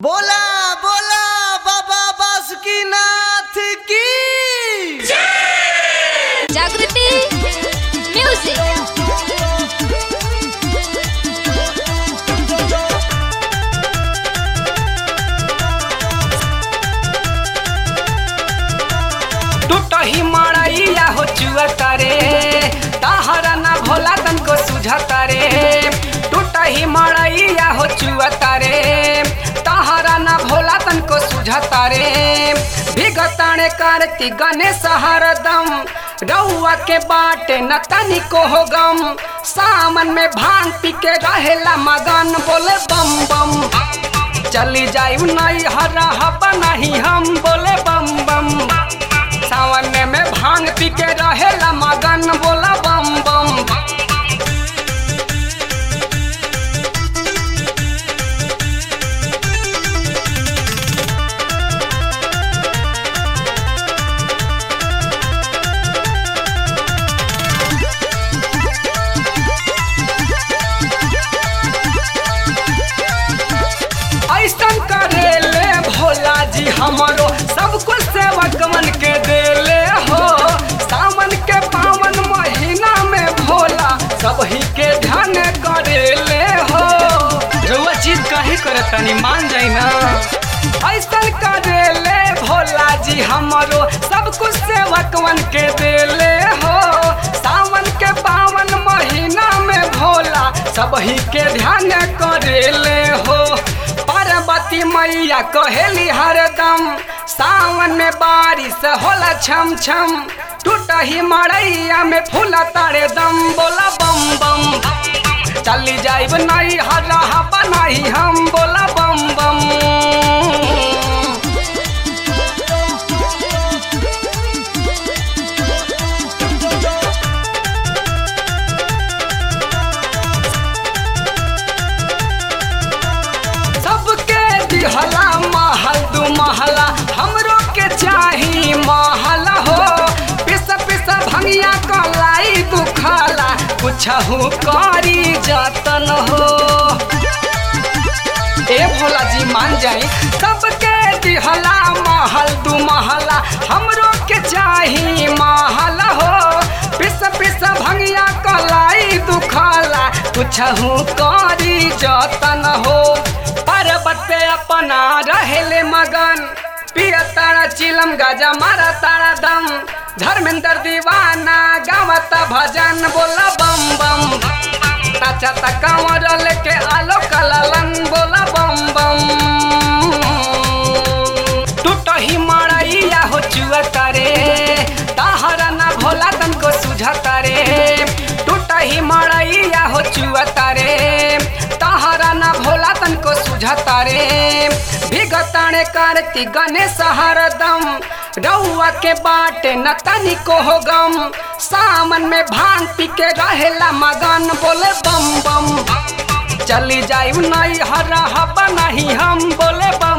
बोला बोला बाबा बासुकीनाथ की जागृती म्युझिक टूटही मड़ैया हो चुअता रे तहरा ना भोला तनको सुझता रे टूटही मड़ैया हो चुअता रे तहरा ना भोला तनको सुझता रे भिगताणे करती गणेश हरदम रउआ के बाटे न तनिको हो गम सामन में भांग पी के रहेला मगन बोले बम बम चली जाइब नहीं हरा हबा नहीं हम बोले बम बम सावन में भांग पी के रहेला मगन बोला बम बम ऐसन करेले भोला जी हमरो सब कुछ सेवकमन के देले हो सावन के पावन महीना में भोला सब ही के ध्यान करेले हो रउआ चीज काहे करे तनी मान जाई ना ऐसन करेले भोला जी हमरो सब कुछ सेवकमन के देले हो सावन के पावन महीना में भोला सब ही के ध्यान करेले हो पार्वती मैया कहेली हरदम सावन में बारिश होला छम छम टूटही मड़ैया में फूला तारे दम बोला बम बम चली जाइब नहीं हरा बनाई हम बोला बम बम सबके दिहला महल दू महला हमरो के चाही महल हो पिस पिस भंगिया कलाई दुखाला कुछहू करी जतन हो ए भोला जी मान जाई सबके दिहला महल दू महला हमरो के चाही महल हो पिस पिस भंगिया कलाई दुखाला कुछहू करी जतन हो पर्वत पे अपना रहेले मगन पिया तारा चिलम गाजा मारा तारा दम धर्मेंद्र दीवाना गावता भजन बोला बम बम ताचा तकावर लेके आलो कललन बोला बम बम टूटही मड़ैया हो चुअता रे तहरा ना भोला तनको सुझता रे टूटही मड़ैया हो चुअता रे तहरा ना भोला तनको सुझता रे भिगताणे करती गणेश हरदम रउआ के बाटे न तनिको हो गम सामन में भांग पी के रहेला मगन बोले बम बम चली जाइब नहीं हरा हबा नहीं हम बोले बम